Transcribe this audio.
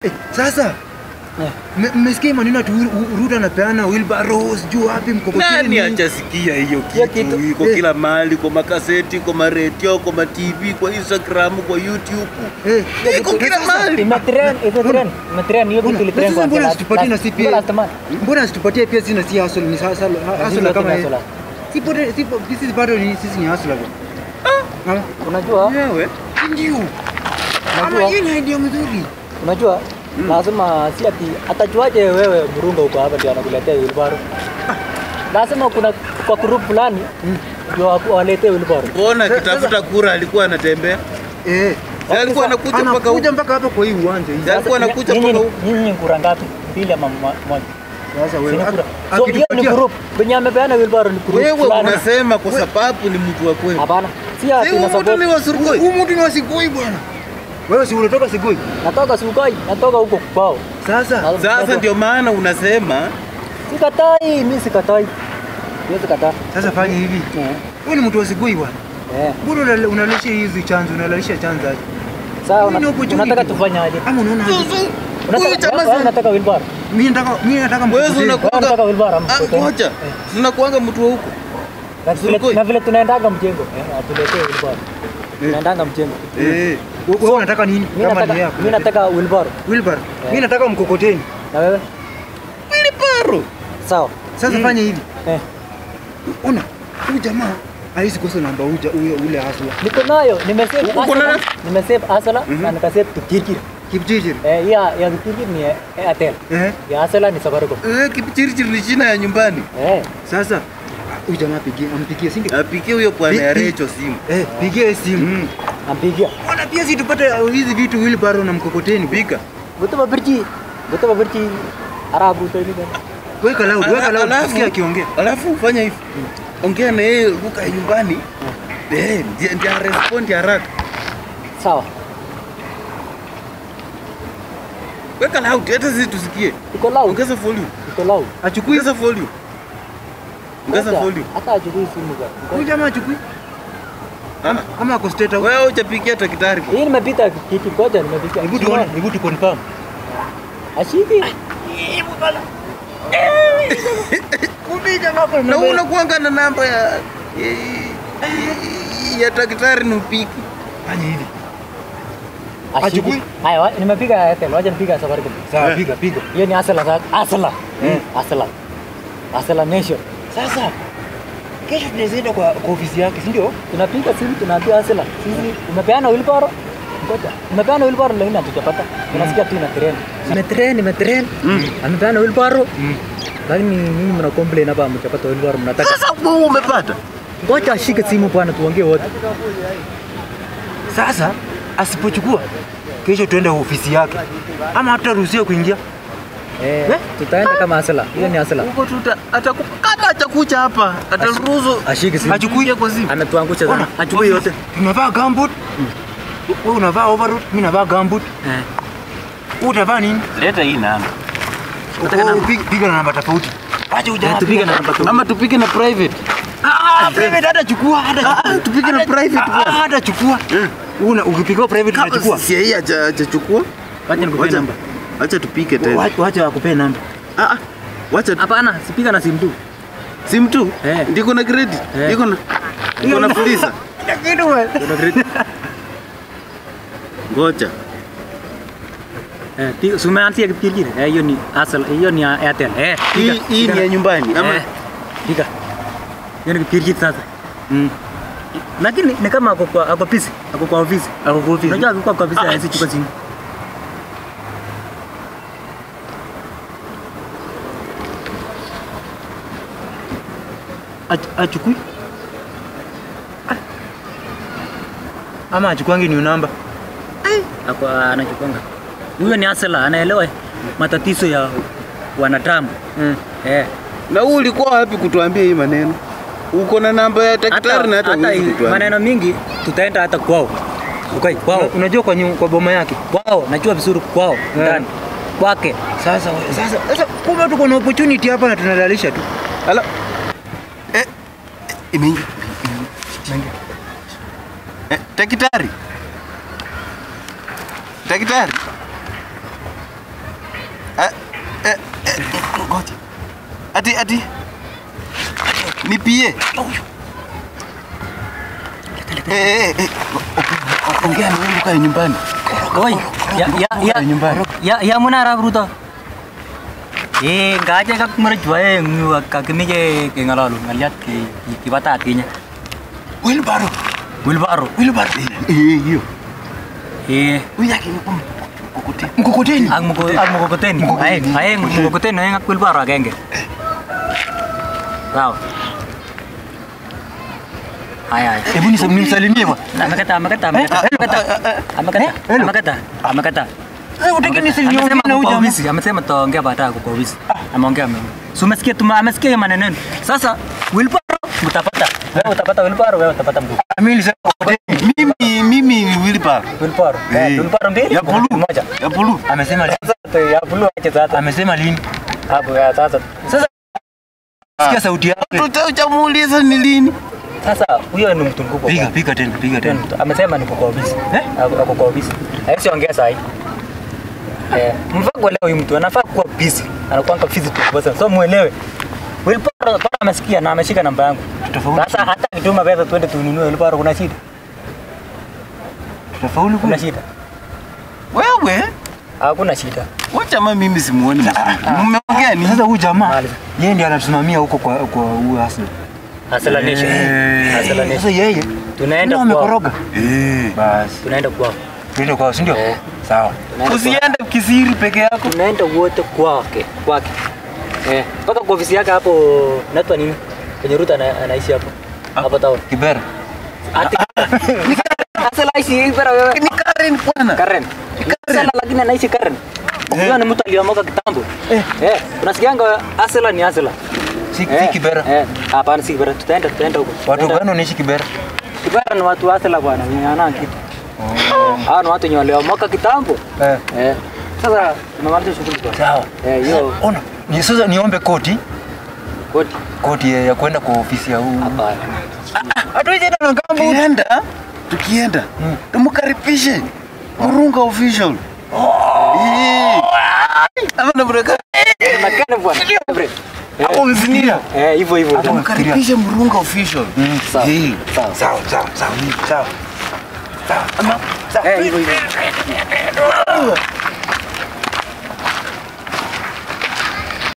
Eh, sasa Eh. mmesikia maneno ati Ru- Ru- Ruto anapeana wheelbarrows juu wapi Nani mkokoteni? hajasikia hiyo Hiyo kitu? kitu. Iko Eh. kila mahali, kwa makaseti, kwa maredio, kwa matv, kwa Instagram, kwa YouTube. Eh, Iko kila mahali. Imetrend, imetrend, imetrend hiyo Mbona- kitu ilitrend sasa kwa mbona last- situpatie na last- CPA? last month. Mbona situpatie pia sisi na si hustle ni hustle hustle Sisi kama ni yeye. hustle. Sipote sipo sisi bado ni sisi ni hustle bwana. Ah, Unajua, Wewe ndio. Ama Unajua- hiyo ni idea mzuri. unajua lazima si ati atajuaje wewe mrunga uko hapa ndio anakuletea wheelbarrow. Lazima kuna kwa group fulani ndio waku- waletee wheelbarrow. mbona Sasa- akitafuta kura alikuwa anatembea? Eh, Si alikuwa anakuja mpaka huku. anakuja mpaka hapa kwa hii uwanja hii. Sasa- alikuwa Sasa, anakuja nyinyi- mpaka huku. Nyinyi ni kura ngapi? Mbili ama mo- moja? Sasa wewe Sina kura. ak- So hiyo ni akitupatia- group. Venye amepeana wheelbarrow ni group Wewe fulani. unasema kwa sababu ni mtu wa kweli. Hapana. Si ati Si huyu na mtu ni wa Surkoi. Huyu mtu ni wa Sigoi bwana. Wewe si unatoka Sigoi? Natoka Sugoi, natoka huko kwao. Sasa Na- Sasa ndio maana unasema Sikatai, mimi sikatai. Siwezi kataa. sasa fanya hivi. Eh. Wewe ni mtu wa Sigoi bwana. Eh. Mbona unale- unalisha hizi chanzo, unalisha chanzo aje? Sawa, Hii ni una- opportunity. unataka tufanye aje? Ama unaona aje? Zuzu. Huyu Unataka jamaa wewe sana. unataka wheelbarrow? Mimi nataka mimi nataka Wewe mkokoteni. unakuanga unataka wheelbarrow ama Ah, mkokoteni? ngoja. Tunakuanga mtu wa huko. Na vile Surkoi. na vile tunaendaga mjengo. Eh, atuletee wheelbarrow. Tunaendanga mjengo. Eh. Wewe unataka nini? Mimi Kama nataka ni yako. mimi nataka wheelbarrow. wheelbarrow. Mimi nataka mkokoteni. Na wewe? Wilibaro. Sawa. Sasa fanya hivi. Eh. Ona, huyu jamaa haizi kosa namba uja huyo ule hasla. Niko nayo, nimesave Uko na- Asala, nimesave Asala na nikasave Kipchirchir. Kipchirchir. Eh, ya ya Kipchirchir ni eh, Airtel. Eh. Ya Asala ni Safaricom. Eh, Kipchirchir ni jina ya nyumbani. Eh. Sasa huyu jamaa apigie, ampigie si ndio? Apikie huyo bwana Pi- ya pi- Recho simu. Eh, pigie simu. Mm. Nampigia. Ona pia si tupate uh, hizi vitu wheelbarrow na mkokoteni. Pika. Goto babirchi. Goto babirchi. Arabu to ni. Weka loud, weka loud, Alafu- tusikie akiongea. Alafu fanya hivi. Ongea na yeye lugha ya nyumbani. Eh, ndiye ndiye respond haraka. Sawa. Weka loud hata sisi tusikie. Iko loud. Ongeza volume. Iko loud. Achukui. Ongeza volume. Ongeza Hata- volume. Hata achukui simu Huyu kwa. jamaa achukui. Ah, Ama ako straight out. Wewe hujapikia daktari bwana. Hii nimepita kitu ngoja nimepita. Hebu tuone, hebu tu confirm. Ashiki. Na unakuanga na namba ya ya daktari ni upiki. Fanya hivi. Ashiki. Achukui. Haya, wa- nimepiga Airtel, wacha nipiga Safaricom. Sawa, Eh. piga piga. Hiyo ni Asala sasa. Asala. Eh. Asala. Asala Nation. Sasa kesho tunaweza enda kwa, kwa ofisi yake, si ndio? Tunapiga simu tunaambia Asala. Sisi umepeana wheelbarrow. Ngoja. Umepeana wheelbarrow lakini hatujapata. Tunasikia tu ina trend. Imetrend, imetrend. Amepeana wheelbarrow. Lakini nyinyi mna complain hapa mchapata wheelbarrow mnataka. Sasa wewe umepata. Ngoja ashike simu bwana tuongee wote. Sasa asipochukua kesho tuende ofisi yake, ama hataruhusiwa kuingia. Eh, tutaenda kama Asala. Hiyo ni Asala. Huko tuta ataku kama atakuja hapa ataruhusu Ashike simu. Achukui. kwa simu. Ametuangusha Ona, sana. Achukue yote. Tunavaa gambut. Wewe unavaa overall, mimi navaa gambut. Eh. Wewe utavaa nini? Leta hii namba. Wewe piga- Piga na namba tofauti. Acha ujamaa. Eh, tupige na namba tu. Ama tupige na private. Ah, private hata chukua, hata chukua. tupige na Hata- private ah, bwana. Hata chukua. Una ukipigiwa private Kama unachukua. si yeye haja- hajachukua. Wacha nikupe Wacha- namba. Wacha tupike tena. Wacha wacha wakupee namba. Ah ah. Wacha Hapana, sipiga na simu tu. simu tu. Eh. Ndiko na credit. Eh. Ndiko na Ndiko na fuliza. Kitu wewe. Kuna credit. Ngoja. Eh, pi- si umeanzia Kipchirchir? Eh, hiyo ni Asala, hiyo ni ya Airtel. Eh, Hii piga, hii piga ni ya na- nyumbani ama Eh, piga. Hiyo ni Kipchirchir sasa. Mm. Lakini ni kama ako kwa ako busy, ako kwa ofisi. Ako kwa ofisi. Unajua akikuwa kwa ofisi Ah, hawezi chukua simu. Ach- achukui. Ah. Ama achukwangi ni namba. Ako anachukwanga. Huyo ni Asala, anaelewa matatizo ya wanadamu. Mm. Eh. na huu ulikuwa wapi kutuambia hii maneno? Uko na namba ya daktari na hata hata huwezi hii kutuambia. maneno mingi tutaenda hata kwao. Okay, kwao. Unajua kwa nyu, kwa boma yake. Kwao, najua vizuri kwao ndani. Kwake. Sasa we- sasa sasa kumbe tuko na opportunity hapa na tunadalisha tu. Ala. Eh, eh, imeingia. Eh, daktari. Daktari. ati ati nipie Eh, eh, eh, ongea na wewe ukae nyumbani Oi, ya ya ya nyumbani. ya ya muna arap ruto. Eh, ngaje kak merjua eh ngu kakimije ke ngalalu ngaliat ke kibata atinya. wilbaro Wilbaro. wilbaro eh hiyo Eh, huyu yake ni mkokoteni mkokoteni ang mugo ang mugogoteni. Aeng, aeng mugogoteni aeng ak wilbaro agenge. Sawa. Ay ay. Hebu nisa- nimsalimie bwana. Amekata, amekata, amekata, amekata, amekata, amekata, amekata. Eh, utaki nisalimie Amesema na huyu kwa jamaa. ofisi, amesema tutaongea baadaye kwa ofisi. Ameongea mimi. Si umesikia tuma amesikia hiyo maneno yenu. Sasa wilbaro utapata. Wewe utapata wilbaro, wewe utapata mguu. Mimi nilisema mkokoteni. mimi mimi ni wilbaro Wilbaro. Eh. Eh, wilbaro mbili. ya bulu moja. ya bulu Amesema lini? Sasa ya bulu aje sasa. Amesema lini? Hapo ya sasa. Sasa Sikia sauti yake. tutamuuliza ni lini sasa huyo ni mtu mkubwa. Piga piga tena, piga Huyo tena. ni mtu- Amesema ni kwa ofisi. Eh? Ako ako kwa ofisi. Haisi ongea sahi. Eh, mfaa kuelewa huyu mtu anafaa kuwa busy. Anakuwa kwa busy tu basi. So muelewe. Wilbaro bado amesikia na ameshika namba yangu. Tutafaulu. Sasa hata kituma pesa twende tununue Wilbaro kuna shida. Tutafaulu Kuna kweli? shida. wewe Hakuna shida. wacha ma mimi simuoni mzuri mmeongea ni Sasa huyu jamaa Maliza. yeye ndiye anasimamia huko kwa kwa huyu Hassan. Hasala Nation. Hasala Sasa Nation. yeye Tunaenda ndio kwao. amekoroga. eh Basi, Tunaenda kwao. twende kwao, si ndio? Eh. Sawa. Tunaenda kwao. usiende kisiri peke yako tunaenda wote kwake kwake eh mpaka kwa ofisi yake hapo naitwa nini kwenye ruta ana, anaishi hapo hapo town Kibera. ati sasa anaishi ibara wewe ni Karen bwana Karen Asela lakini anaishi Karen huyo ni mtu aliyomoka kitambo eh eh unasikianga Asela ni Asela Si si eh Kibera. eh hapana si Kibera tutaenda tutaenda huko Watu Tutaenda. gani wanaishi Kibera? Kibera ni watu wa Asela bwana wenye ana kitu hao ni watu wenye waliomoka kitambo Eh. eh sasa tumemaliza shughuli bwana Sawa. eh hiyo Ona, ni sasa niombe koti, koti koti ya ya kwenda kwa ofisi ya huyu. hapana Hatuwezi enda na gambo. tukienda tukienda tumkaribishe murunga official Eh. ama namreka Makana bwana. hapo mzinia Eh, hivyo hivyo. tumkaribishe murunga official Sawa. Eh. Sawa. Sawa, sawa, sawa. Sawa. ama Eh, hivyo hivyo.